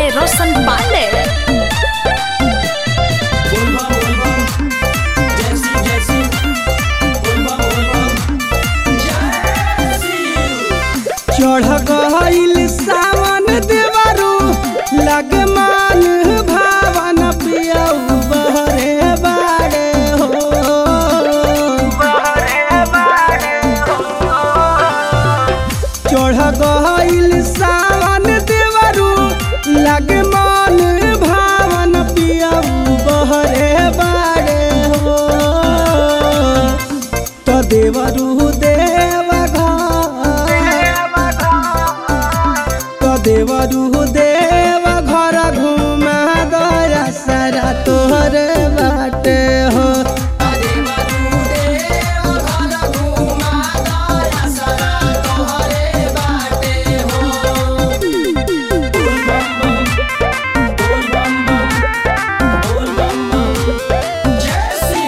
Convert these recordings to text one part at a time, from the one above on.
रोशन पांडे बोलबा बोलबा जैसी जैसी बोलबा बोलबा जैसी चढ़ गईल सावन देवरू लग मान भावन पियऊ बहरे बाड़े हो चढ़ गईल सावन देवरू लग मान भावन पियऊ बहरे बाड़े हो तो देवरू देव तो देवरू देव घर घुमा दया सारा तोहर बाटे हो अरे बरू देव घर घुमा दया सरा तोहरे बाटे हो बोल बम बम बोल बम बम बोल बम बम जैसी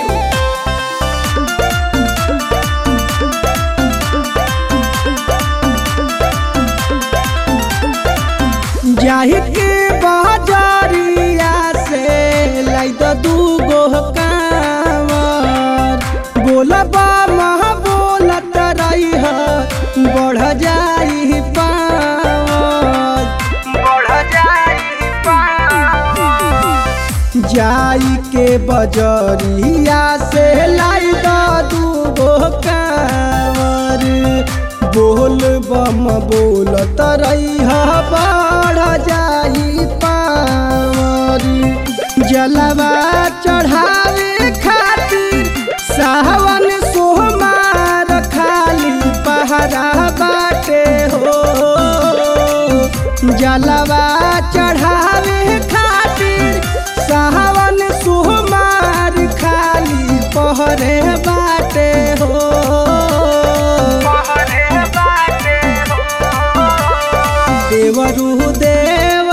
जाहि के बाजारिया से लाई तो दू गो कांवर बोलबा मह बोलत रही है बढ़ जाई पावर बढ़ जाई पावर जाई के बजरिया से लाई दो दू गो कांवर बोल बम बोलत रही है बढ़ जाई पावर जलवा चढ़ावे खातिर सावन सोहमार खाली पहरा बाटे हो जलवा चढ़ावे खातिर सावन सोहमार खाली पहरे बाटे हो देवरू देव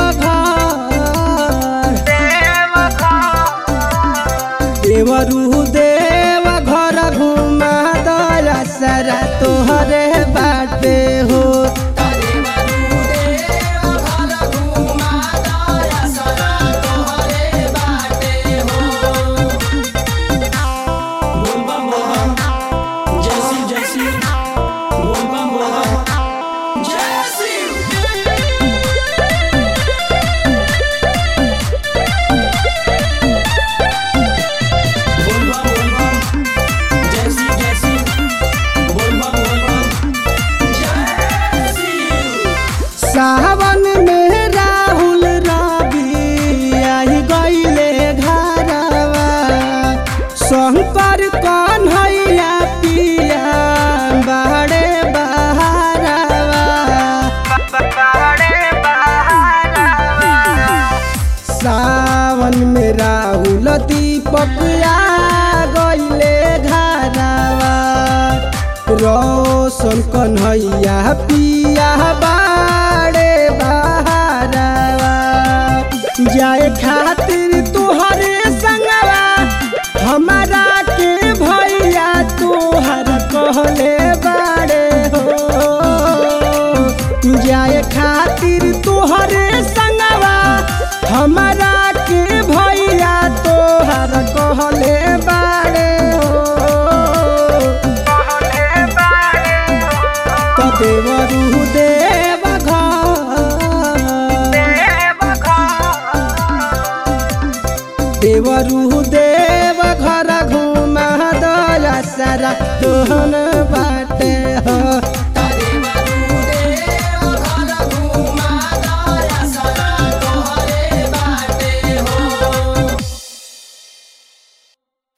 घर देवरू देव घर घुमा दया सारा तोहरे बाटे हो अरे बरू देव घर घुमा दया सरा तोहरे बाटे हो बोल बम बोल जैसी जैसी बोल बम बोल जैसी बोल बम बोल बम जैसी जैसी बोल बम बोल बम जैसी सावन में राहुल रवि आई गईले घरवा शंकर कन्हैया पिया बाड़े बहारवा सावन में राहुल दीपक आ गईले घरवा रोशन कन्हैया पिया बाड़े बहारवा जाए खातिर तोहरे संगवा हमारा के भैया तोहर कहले बाड़े हो जाए खातिर तोहरे संगवा हमारा के भैया तोहर कहले बाड़े हो तो देवरू देव घर देवरू देव घर घुमा दया सारा तोहन बाटे हो